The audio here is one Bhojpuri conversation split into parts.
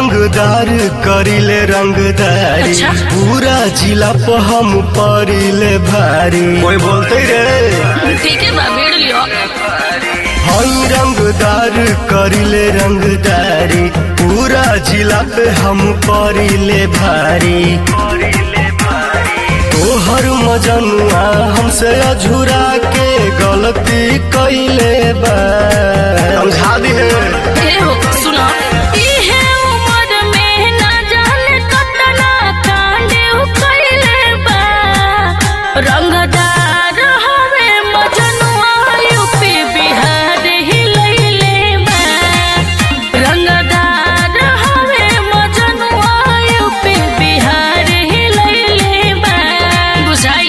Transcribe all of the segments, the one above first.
रंगदार करिले रंगदारी अच्छा। पूरा जिला पे हम परिले भारी कोई बोलते रे ठीक है बा भेड़ लियो हई रंगदार करिले रंगदारी पूरा जिला पे हम परिले भारी तोहर मजनुआ हमसे अझुरा के गलती कैले बा समझा दी ए हो सुनो इहे उम्र में ना जाने कतना कांडे कइले बा रंगदार हवे मजनुआ यूपी बिहार ही लइले बा रंगदार हवे मजनुआ यूपी बिहार ही लइले बा बुझाई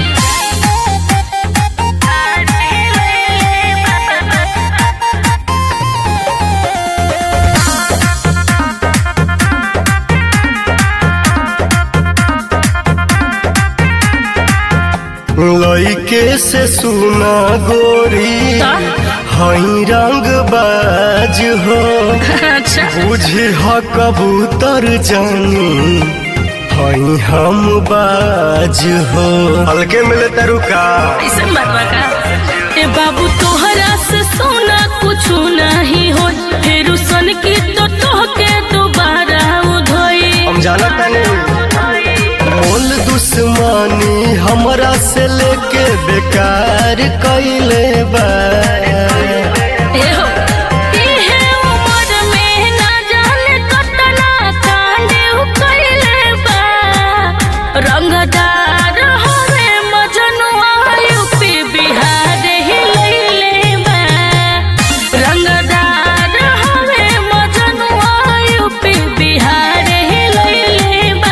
लइके से सुना गोरी का? हई रंग बाज हो अच्छा बुझी ह कबूतर जानी हई हम बाज हो हल्के मिले तरुका ऐसे मरवा का ए बाबू तोहरा से सोना कुछ नहीं हो फिर सन की तो तोहके दोबारा उधोई हम जाना तानी मोल दुश्मनी हमरा से लेके बेकार कैले बा ए हो इहे उम्र में ना जाने कतना कांडे कइले बा रंगदार हवे मजनुआ यूपी बिहार ही लइले बा रंगदार हवे मजनुआ यूपी बिहार ही लइले बा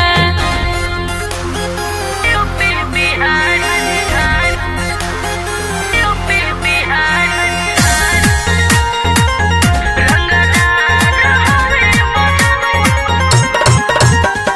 यूपी बिहार यूपी बिहार रंगदार हवे मजनुआ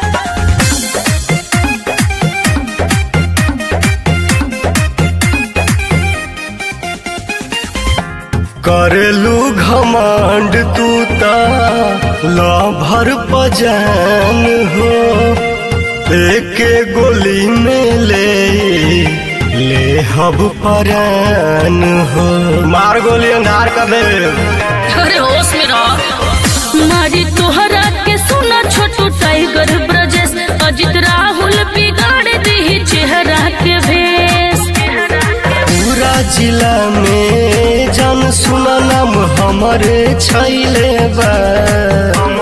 करेलू घमंड तू ता भर पजान हो एक गोली में ले ले हब परान हो मार गोली अंधार कर दे अरे होश में रहो मारी तोहरा के सुना छोटू टाइगर ब्रजेश अजित राहुल बिगाड़ दी चेहरा के भेष पूरा जिला में जन सुना नाम हमारे छैले बा